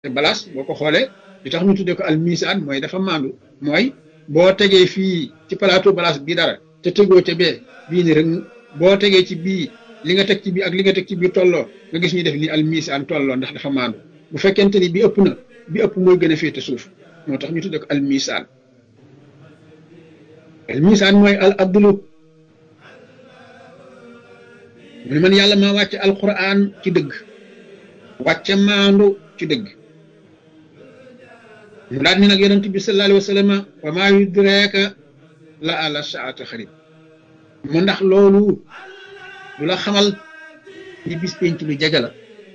te balaas boo ko xoolee li tax ñu tuddee ko al misaan mooy dafa maandu mooy boo tegee fii ci plateau balaas bii dara te tegoo ca bee bii ni rek boo tegee ci bii li nga teg ci bii ak li nga teg ci bii tolloo nga gis ñu def ni al misaan tolloo ndax dafa maandu bu fekkente ni bi ëpp na bi ëpp mooy gën a féete suuf moo tax ñu tuddee ko al misaan al misaan mooy al abdulu mu ne man yàlla maa wàcce alquran ci dëgg wàcce maandu ci dëgg mu daal ni nag yonent bi sallallahu alayhi wa sallam wa maa yudreeka la ala saata xarib mu ndax loolu du la xamal ni bis penc lu jege la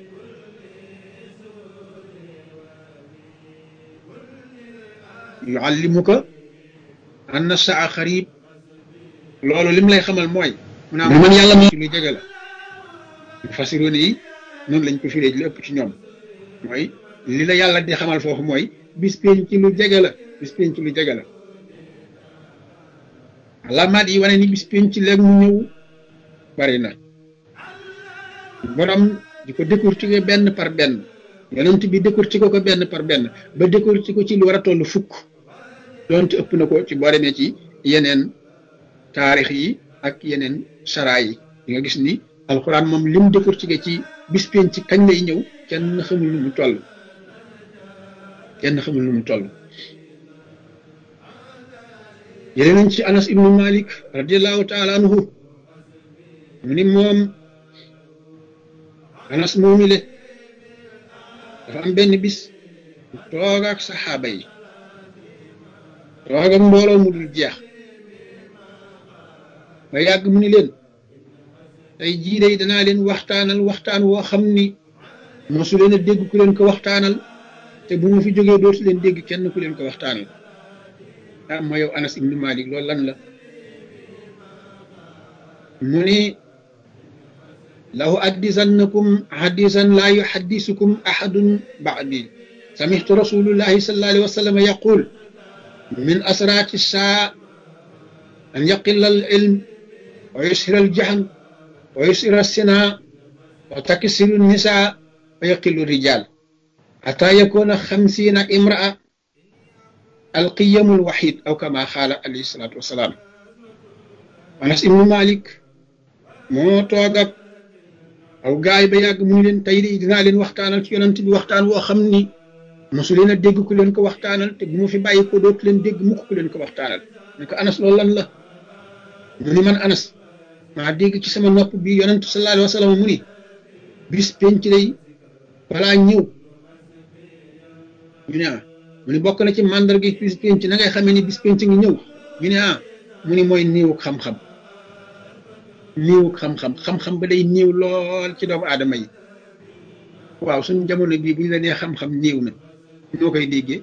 yuallimuka anna saa xarib loolu lim lay xamal mooy mu naa man yàlla moo ci lu jege la fasiroon yi noonu lañ ko firee ji lu ëpp ci ñoom mooy li la yàlla di xamal foofu mooy bis penc ci lu jege la bis penc ci lu jege la alaamaat yi wane ni bis penc ci léegi mu ñëw bari na borom di ko décortiquer benn par benn yonent bi décortiquer ko benn par benn ba décortiquer ko ci lu war a toll fukk doonte ëpp na ko ci boo demee ci yeneen taarix yi ak yeneen sara yi di nga gis ni alxuraan moom lim décortiquer ci bis penc ci kañ lay ñëw kenn xamul nu mu toll kenn xamul nu mu toll yéene nañ ci anas ibnu malik radiallahu taala anhu mu ni moom anas moomile dafa am benn bis toog ak saxaaba yi toog ak mbooloo mu dul jeex ba yàgg mu ni leen tey jii day danaa leen waxtaanal waxtaan woo xam ni mosu leen a dégg ku leen ko waxtaanal te bu ma fi jógee dootu leen dégg kenn ku leen ko waxtaanal ah ma yow Anas ibnu Malik loolu lan la mu ni lahu addisannakum hadisan laa yuhaddisukum ahadun ba'di samihtu rasulullahi sallallahu alayhi wa sallam yaqul min asrati saa an yaqilla al ilm wa yusira al jahl wa yusira sina wa taksiru nisa wa yaqilu rijal حتى يكون خمسين امرأة القيم الوحيد أو كما قال عليه الصلاة والسلام أنس ابن مالك moo toog ak aw gaay ba yàgg mu leen tey de dinaa leen waxtaanal ci yonent bi waxtaan woo xam ni mosu leen a dégg ku leen ko waxtaanal te bu mu fi bàyyi ko dootu leen dégg mukk ku leen ko waxtaanal ne ko Anas loolu lan la mu ni man Anas maa dégg ci sama nopp bi yonent sallallahu alayhi wa sallam mu ni bis penc day balaa ñëw ñu ne ah mu ni bokk na ci màndarga bis penc na ngay xamee ni bis penc ngi ñëw ñu ne ah mu ni mooy néewuk xam-xam néewuk xam-xam xam-xam ba day néew lool ci doomu aadama yi waaw suñu jamono bii bu ñu la nee xam-xam néew na ñoo koy déggee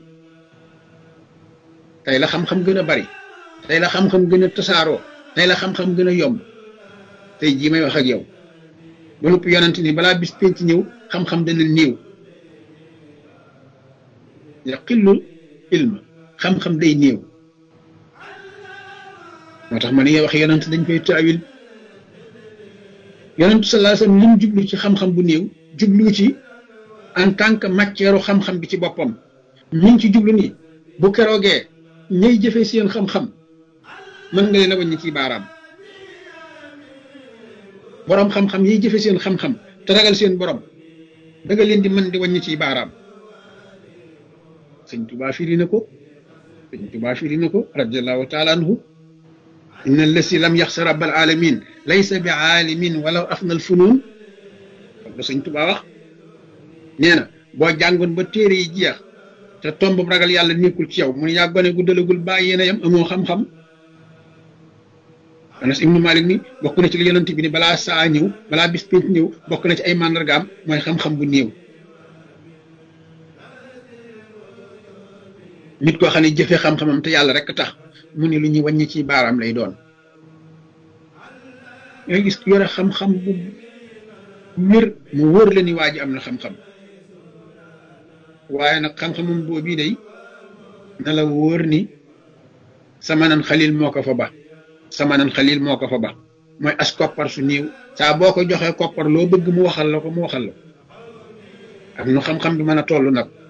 tey la xam-xam gën a bari tey la xam-xam gën a tasaaroo tey la xam-xam gën a yomb tey jii may wax ak yow ba lépp yonent ni balaa bis penc ñëw xam-xam dana néew yaqillu ilma xam-xam day néew moo tax ma ne wax yonent dañ koy taawil yonent sallallahu alayhi wasallam lim jublu ci xam-xam bu néew jublu ci en tant que matière xam-xam bi ci boppam mi ngi ci jublu ni bu keroogee ñay jëfee seen xam-xam mën nga leen a wàññi ci baaraam borom xam-xam yiy jëfe seen xam-xam te ragal seen borom da nga leen di mën di wàññi ci baaraam sëñ tubaa firi na ko sëñ tubaa firi na ko radiallahu taala anhu inna allasi lam yaxsa rabbal alamin laysa bi aalimin walaw afna al funun la sëñ tubaa wax nee na boo jàngoon ba téere yi jeex te tomb ragal yàlla nekkul ci yow mun yaa gone gu dalagul bàyyi yéen a yam amoo xam-xam anas ibnu malik ni bokk na ci li yonent bi ni balaa saa ñëw balaa bis pénc ñëw bokk na ci ay màndargaam mooy xam-xam bu néew nit koo xam ne jëfe xam-xamam te yàlla rek tax mu ne lu ñuy wàññi ci baaraam lay doon nga gis ku yore xam-xam bu wér mu wóor la ni waa ji am na xam-xam waaye nag xam-xamam boobii day na la wóor ni sama nan xalil moo ko fa ba sama nan xalil moo ko fa ba mooy as koppar su néew saa boo ko joxee koppar loo bëgg mu waxal la ko mu waxal la am nu xam-xam bi mën a toll nag